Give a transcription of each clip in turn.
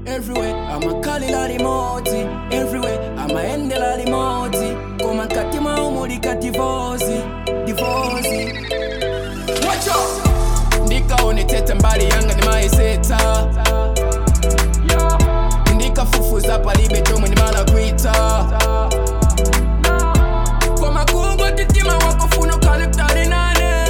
everywhere amakalila limodzi everywhere amaendela limodzi koma mkati mwawo mulika divozi divozi wacho ndikaonetsetse mbali yanga ndimayisetsa ndikafufuza palibe chomwe ndimala kuita koma kungo titima wakofuna ukhale kutali nane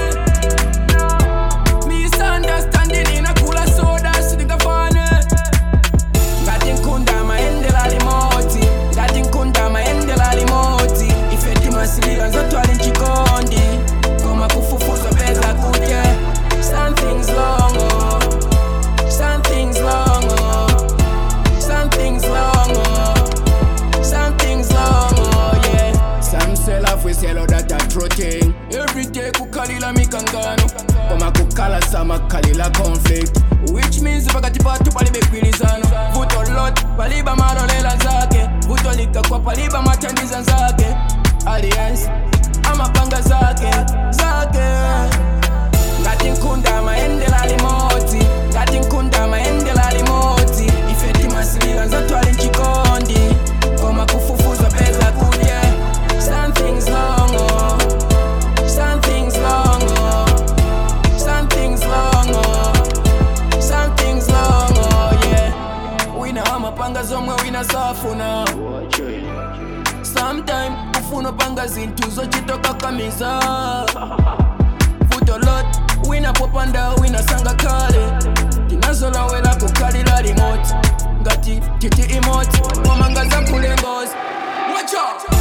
misunderstanding inakula soda sindingafane ngati nkunda maendela limodzi ngati nkunda maendela limodzi ife timasilira nzotwali mchikondi koma kufufuza peza kudye something's wrong oh. something's wrong oh. something's wrong oh. something's wrong oh yeah some say love is yellow that a true thing every day kukalila mikangano koma kukala samakhalila conflict which means pakati patu palibe gwilizano vuto lot paliba malolela zake vuto likakwa paliba mathandiza zake alliance amapanga zake zake ngati nkunda maendela limodzi ngati nkunda maendela limodzi ife timasilira nzatwali mchikondi koma kufufuza peza kudye something's wrong oh. something's wrong oh. something's wrong oh. something's wrong oh yeah wina amapanga zomwe wina safuna sometime ufuna panga zinthu zochitoka kamiza vuto lot wina popanda wina sanga kale tinazolowera kukhalira limodzi ngati titi imodzi komanga zakulengozi wacho